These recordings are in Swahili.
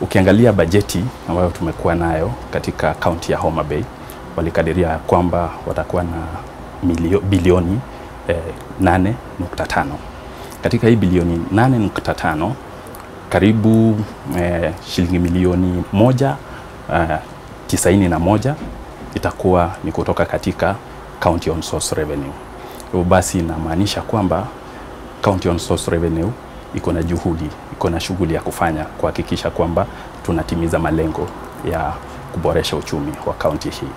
Ukiangalia bajeti ambayo tumekuwa nayo katika kaunti ya Homa Bay, walikadiria kwamba watakuwa na milio, bilioni eh, 8.5. Katika hii bilioni 8.5 karibu eh, shilingi milioni moja eh, tisaini na moja itakuwa ni kutoka katika county on source revenue. Hivyo basi inamaanisha kwamba county on source revenue iko na juhudi, iko na shughuli ya kufanya kuhakikisha kwamba tunatimiza malengo ya kuboresha uchumi wa kaunti hii.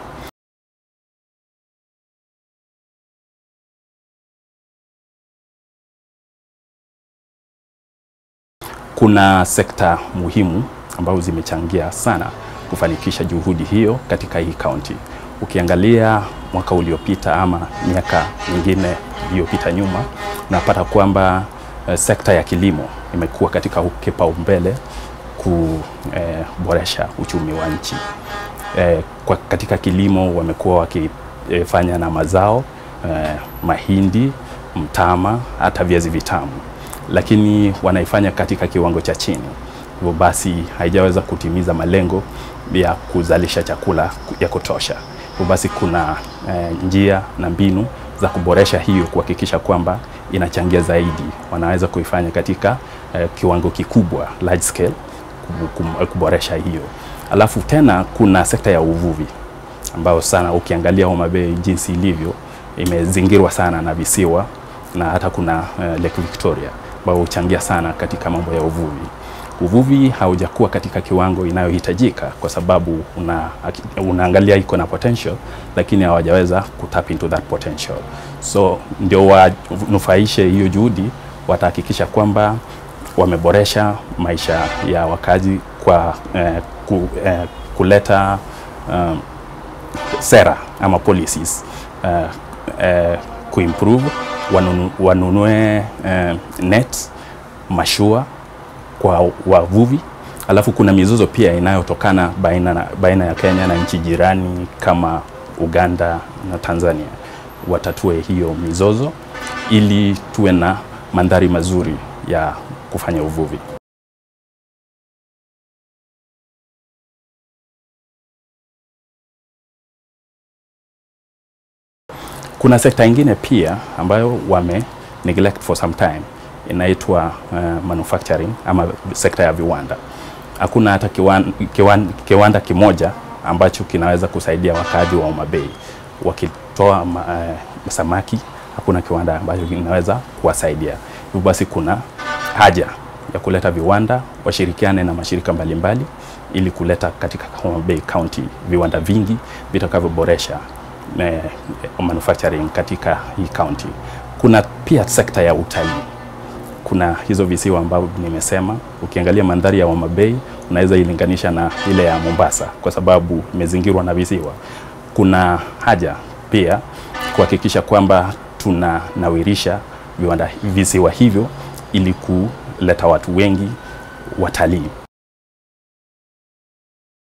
Kuna sekta muhimu ambazo zimechangia sana kufanikisha juhudi hiyo katika hii kaunti. Ukiangalia mwaka uliopita ama miaka mingine iliyopita nyuma, unapata kwamba eh, sekta ya kilimo imekuwa katika kipaumbele kuboresha uchumi wa nchi. Eh, kwa katika kilimo wamekuwa wakifanya na mazao eh, mahindi, mtama, hata viazi vitamu, lakini wanaifanya katika kiwango cha chini hivyo basi haijaweza kutimiza malengo ya kuzalisha chakula ya kutosha. Hivyo basi kuna eh, njia na mbinu za kuboresha hiyo, kuhakikisha kwamba inachangia zaidi, wanaweza kuifanya katika eh, kiwango kikubwa large scale, kuboresha hiyo. Alafu tena kuna sekta ya uvuvi ambayo sana ukiangalia Homa Bay jinsi ilivyo imezingirwa sana na visiwa na hata kuna eh, Lake Victoria ambao huchangia sana katika mambo ya uvuvi uvuvi haujakuwa katika kiwango inayohitajika kwa sababu una, unaangalia iko na potential lakini hawajaweza kutap into that potential. So ndio wanufaishe hiyo juhudi, watahakikisha kwamba wameboresha maisha ya wakazi kwa eh, ku, eh, kuleta um, sera ama policies eh, eh, kuimprove wanunu, wanunue eh, net mashua kwa wavuvi. Alafu kuna mizozo pia inayotokana baina, na, baina ya Kenya na nchi jirani kama Uganda na Tanzania. Watatue hiyo mizozo ili tuwe na mandhari mazuri ya kufanya uvuvi. Kuna sekta ingine pia ambayo wame neglect for some time inaitwa uh, manufacturing ama sekta ya viwanda. Hakuna hata kiwan, kiwan, kiwanda kimoja ambacho kinaweza kusaidia wakaaji wa Homa Bay wakitoa uh, samaki. Hakuna kiwanda ambacho kinaweza kuwasaidia. Hivyo basi kuna haja ya kuleta viwanda, washirikiane na mashirika mbalimbali mbali, ili kuleta katika Homa Bay County viwanda vingi vitakavyoboresha eh, manufacturing katika hii county. Kuna pia sekta ya utalii kuna hizo visiwa ambavyo nimesema. Ukiangalia mandhari ya Homa Bay unaweza ilinganisha na ile ya Mombasa kwa sababu imezingirwa na visiwa. Kuna haja pia kuhakikisha kwamba tunanawirisha viwanda visiwa hivyo ili kuleta watu wengi watalii.